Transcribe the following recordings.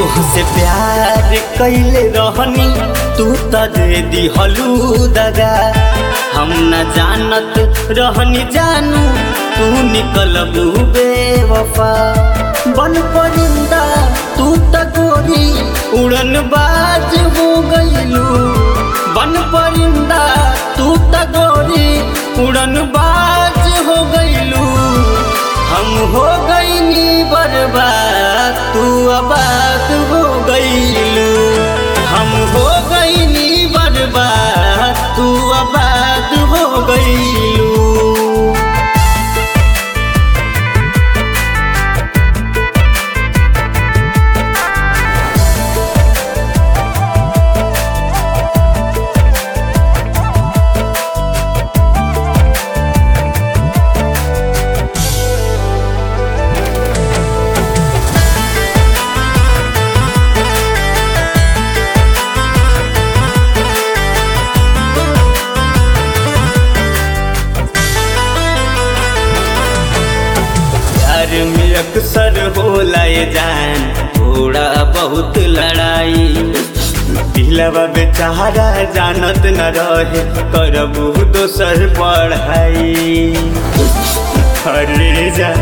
तोहसे प्यार कैले रहनी तू त दे दिहलू दगा हम न जानत रहनी जानू तू निकलबू बेवफा बन परिंदा तू त गोरी उड़न बाज हो गईलू बन परिंदा तू त गोरी उड़न बाज हो गईलू हम हो गईनी बर्बाद तू आबाद हो गईलू हम हो गईनी बर्बाद तू आबाद हो गईलू प्यार में अक्सर होला ये जान थोड़ा बहुत लड़ाई दिलवा बेचारा जानत न रहे करबू दोसर पढ़ाई अरे जा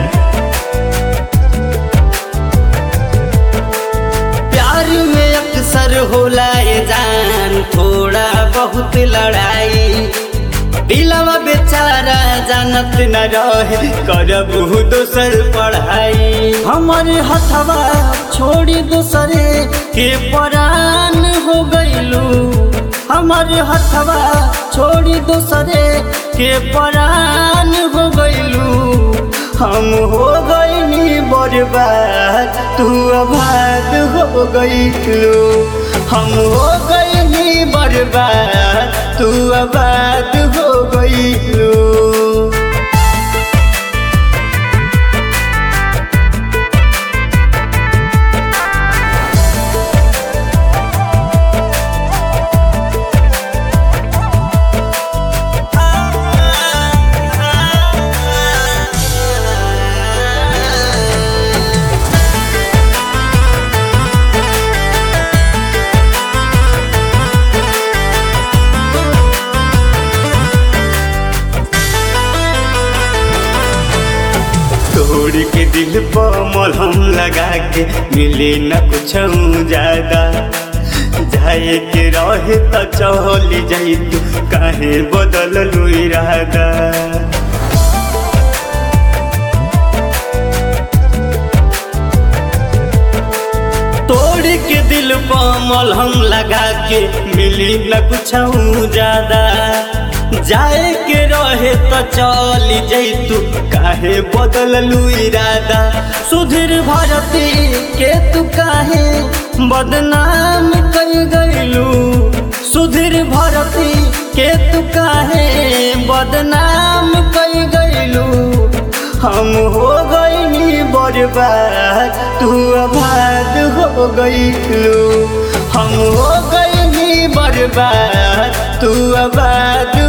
प्यार में अक्सर होला ये जान थोड़ा बहुत लड़ाई दिलवा बेचारा जानत न रहे करबू दोसर पढ़ाई हमर हथवा छोड़ी दोसरे के परान हो गईलू हमर हथवा छोड़ी दोसरे के परान हो गईलू हम हो गईनी बर्बाद तू आबाद हो गईलू हम हो गईनी बर्बाद तू आबाद हो गईलू तोड़ के दिल पर मलहम लगा के मिले न कुछ ज्यादा जाए के रहे त चली जाई तू काहे बदल लू इरादा तोड़ के दिल पर मलहम लगा के मिली न कुछ ज्यादा जाए के रहे त चली जैतू काहे बदललू इरादा सुधीर भारती के तू काहे बदनाम कर गईलू सुधीर भारती के तू काहे बदनाम कर गईलू हम हो गईनी बर्बाद तू आबाद हो गईलू हम हो गईनी बर्बाद तू आबाद